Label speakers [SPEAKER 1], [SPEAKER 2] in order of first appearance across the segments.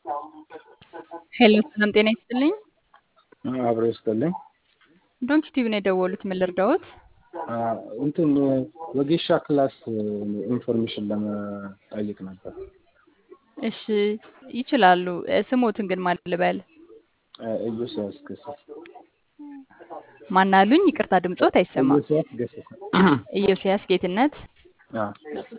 [SPEAKER 1] ሄሎ ሰላም ጤና ይስጥልኝ።
[SPEAKER 2] አብሮ ይስጥልኝ።
[SPEAKER 1] ዶንኪ ቲቪ ነው የደወሉት። ምን ልርዳዎት?
[SPEAKER 2] እንትን ወጌሻ ክላስ ኢንፎርሜሽን ለመጠየቅ ነበር።
[SPEAKER 1] እሺ ይችላሉ። ስሞትን ግን ማን ልበል?
[SPEAKER 2] ኢዮስያስ ገሰሰ።
[SPEAKER 1] ማናሉኝ? ይቅርታ ድምጾት አይሰማም።
[SPEAKER 2] ኢዮስያስ ገሰሰ።
[SPEAKER 1] ኢዮስያስ ጌትነት።
[SPEAKER 2] አዎ።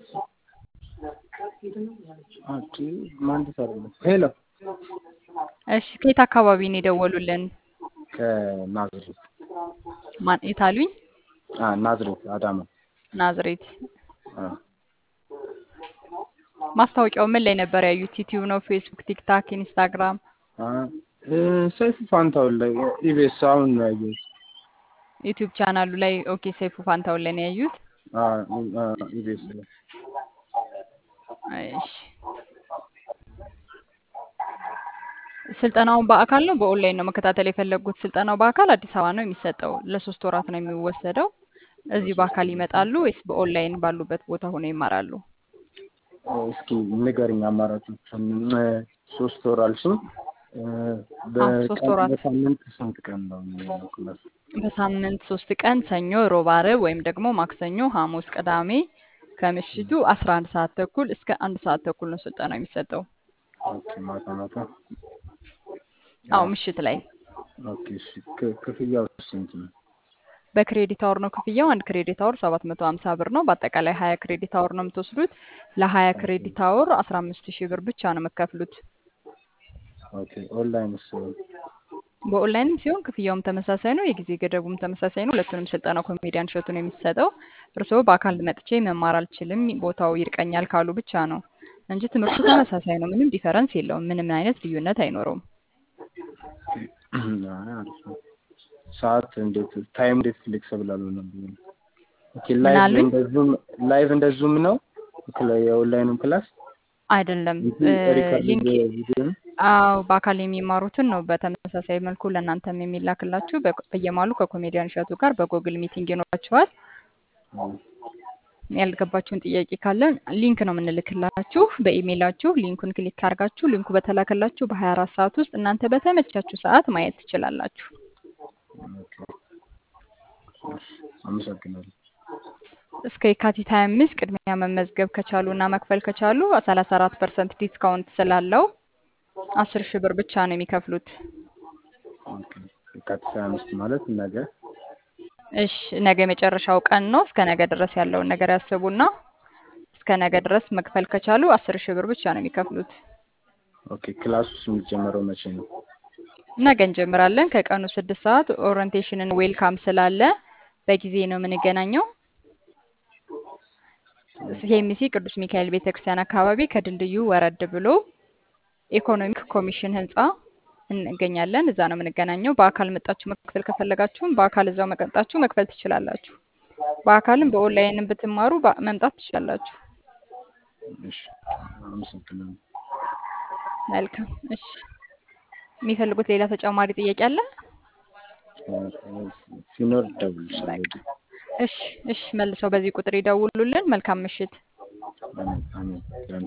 [SPEAKER 2] ኦኬ ማን ትሰራለህ? ሄሎ
[SPEAKER 1] እሺ ከየት አካባቢ ነው የደወሉልን?
[SPEAKER 2] ከናዝሬት
[SPEAKER 1] ማን የት አሉኝ?
[SPEAKER 2] አ ናዝሬት አዳማ።
[SPEAKER 1] ናዝሬት።
[SPEAKER 2] አ
[SPEAKER 1] ማስታወቂያው ምን ላይ ነበር ያዩት? ዩቲዩብ ነው? ፌስቡክ፣ ቲክታክ፣ ኢንስታግራም?
[SPEAKER 2] አ ሰይፉ ፋንታውን ላይ ኢቢኤስ አሁን ነው ያየሁት።
[SPEAKER 1] ዩቲዩብ ቻናሉ ላይ ኦኬ። ሰይፉ ፋንታውን ላይ ነው ያዩት?
[SPEAKER 2] አ ኢቢኤስ ላይ
[SPEAKER 1] እሺ ስልጠናውን በአካል ነው በኦንላይን ነው መከታተል የፈለጉት? ስልጠናው በአካል አዲስ አበባ ነው የሚሰጠው። ለሶስት ወራት ነው የሚወሰደው። እዚህ በአካል ይመጣሉ ወይስ በኦንላይን ባሉበት ቦታ ሆነው ይማራሉ?
[SPEAKER 2] እስኪ ንገርኝ አማራጮቹን። ሶስት ወር አልሽኝ።
[SPEAKER 1] አዎ ሶስት
[SPEAKER 2] በቀን
[SPEAKER 1] ወራት
[SPEAKER 2] በሳምንት ስንት ቀን ነው ክላስ?
[SPEAKER 1] በሳምንት ሶስት ቀን ሰኞ፣ ሮብ፣ ዓርብ ወይም ደግሞ ማክሰኞ፣ ሐሙስ፣ ቅዳሜ ከምሽቱ አስራ አንድ ሰዓት ተኩል እስከ አንድ ሰዓት ተኩል ነው ስልጠናው የሚሰጠው።
[SPEAKER 2] ኦኬ ማታ ማታ።
[SPEAKER 1] አዎ ምሽት ላይ
[SPEAKER 2] ኦኬ እሺ። ክ- ክፍያው ስንት ነው?
[SPEAKER 1] በክሬዲት አወር ነው ክፍያው። አንድ ክሬዲት አወር ሰባት መቶ ሀምሳ ብር ነው። በአጠቃላይ ሀያ ክሬዲት አወር ነው የምትወስዱት። ለሀያ ክሬዲት አወር አስራ አምስት ሺህ ብር ብቻ ነው የምከፍሉት።
[SPEAKER 2] ኦኬ ኦንላይንስ?
[SPEAKER 1] በኦንላይንም ሲሆን ክፍያውም ተመሳሳይ ነው። የጊዜ ገደቡም ተመሳሳይ ነው። ሁለቱንም ስልጠና ኮሜዲያን እሸቱ ነው የሚሰጠው። እርስዎ በአካል መጥቼ መማር አልችልም ቦታው ይርቀኛል ካሉ ብቻ ነው እንጂ ትምህርቱ ተመሳሳይ ነው። ምንም ዲፈረንስ የለውም። ምንም አይነት ልዩነት አይኖረውም።
[SPEAKER 2] አይ አሪፍ ነው። ሰዓት እንዴት ታይም እንዴት ፍሌክስብል አልሆነም? ኦኬ
[SPEAKER 1] ምን
[SPEAKER 2] ላይቭ
[SPEAKER 1] አሉኝ?
[SPEAKER 2] እንደ ዙም ላይቭ እንደ ዙም ነው ክላ- የኦንላይኑም ክላስ
[SPEAKER 1] አይደለም
[SPEAKER 2] እንጂ ሪከርድ
[SPEAKER 1] ሊንክ
[SPEAKER 2] ቪዲዮ ነው?
[SPEAKER 1] አዎ በአካል የሚማሩትን ነው በተመሳሳይ መልኩ ለእናንተም የሚላክላችሁ። በ- በየማሉ ከኮሜዲያን እሸቱ ጋር በጎግል ሚቲንግ ይኖራችኋል።
[SPEAKER 2] አዎ።
[SPEAKER 1] ያልገባችሁን ጥያቄ ካለ ሊንክ ነው የምንልክላችሁ በኢሜይላችሁ። ሊንኩን ክሊክ አድርጋችሁ ሊንኩ በተላከላችሁ በ24 ሰዓት ውስጥ እናንተ በተመቻችሁ ሰዓት ማየት ትችላላችሁ።
[SPEAKER 2] ኦኬ እሺ፣ አመሰግናለሁ።
[SPEAKER 1] እስከ የካቲት 25 ቅድሚያ መመዝገብ ከቻሉ እና መክፈል ከቻሉ 34 ፐርሰንት ዲስካውንት ስላለው 10 ሺህ ብር ብቻ ነው የሚከፍሉት።
[SPEAKER 2] ኦኬ የካቲት ሃያ አምስት ማለት ነገ።
[SPEAKER 1] እሺ ነገ የመጨረሻው ቀን ነው። እስከ ነገ ድረስ ያለውን ነገር ያስቡና እስከ ነገ ድረስ መክፈል ከቻሉ 10 ሺህ ብር ብቻ ነው የሚከፍሉት።
[SPEAKER 2] ኦኬ ክላሱስ የሚጀመረው መቼ ነው?
[SPEAKER 1] ነገ እንጀምራለን ከቀኑ ስድስት ሰዓት ኦሪንቴሽንን ዌልካም ስላለ በጊዜ ነው የምንገናኘው። ኬሚሲ ቅዱስ ሚካኤል ቤተክርስቲያን አካባቢ ከድልድዩ ወረድ ብሎ ኢኮኖሚክ ኮሚሽን ህንፃ እንገኛለን። እዛ ነው የምንገናኘው። በአካል መጣችሁ መክፈል ከፈለጋችሁም በአካል እዛው መቀጣችሁ መክፈል ትችላላችሁ። በአካልም በኦንላይንም ብትማሩ በ- መምጣት ትችላላችሁ።
[SPEAKER 2] እሺ አመሰግናለሁ።
[SPEAKER 1] መልካም። እሺ የሚፈልጉት ሌላ ተጨማሪ ጥያቄ አለ?
[SPEAKER 2] ሲኖር እደውልልሻለሁ።
[SPEAKER 1] በቃ እሺ፣ እሺ መልሰው በዚህ ቁጥር ይደውሉልን። መልካም ምሽት።
[SPEAKER 2] አሜን አሜን።